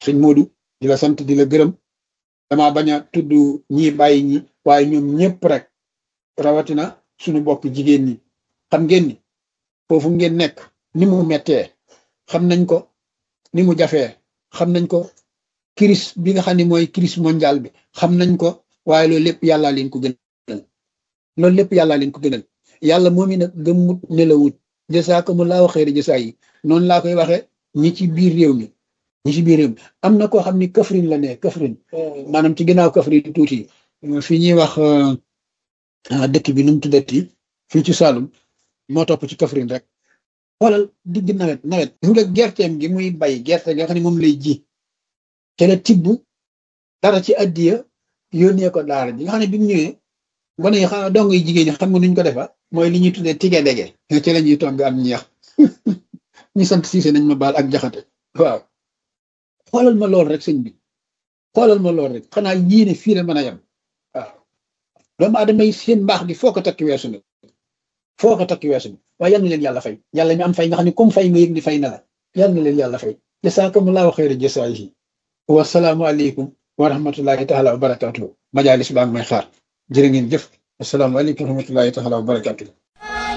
sëñ Modou di la sant di la gërëm dama bañ a tudd ñi bàyyi ñi waaye ñoom ñëpp rek rawatina suñu bokk jigéen ñi xam ngeen ni foofu ngeen nekk ni mu mettee xam nañ ko ni mu jafee xam nañ ko crise bi nga xam ne mooy crise mondiale bi xam nañ ko waaye loolu lépp yàllaa leen ko gënal loolu lépp yàllaa leen ko gënal yàlla moom i nag gëmmut nelawut jasaakumullahu xayra jasaa yi noonu laa koy waxee ñi ci biir réew mi ñi ci biir réew mi am na koo xam ni Kaffrine la ne Kaffrine maanaam ci ginnaaw Kaffrine tuuti fi ñuy wax dëkk bi nu mu tuddati fii ci Saloum moo topp ci Kaffrine rek xoolal digg nawet nawet gis nga gerteem gi muy bay gerte nga xam ne moom lay ji te la tibb dara ci addiya yónnee ko daara ji nga xam ne bi mu ñëwee gone yi xam dong yi jigéen ñi xam nga nuñ ko defa mooy li ñuy tuddee tige dege ci la ñuy togg am ñeex ñu sant siise nañ ma baal ak jaxate waaw xoolal ma lool rek sëñ bi xoolal ma lool rek xanaa yéene fii la mën a yem waaw doomu aadama yi seen mbaax gi foo ko takki weesu na foo ko takki weesu na waaye yal na leen yàlla fay yàlla mi am fay nga xam ne comme fay nga yëg ni fay na la yal na leen yàlla fay jasaakumullahu xayra jasaayihi wasalaamu aleykum wa rahmatullahi taala wa barakatuhu majalis baa ngi may xaar jërë ngeen jëf asalaamaaleykum wa rahmatullahi taala wa barakatuh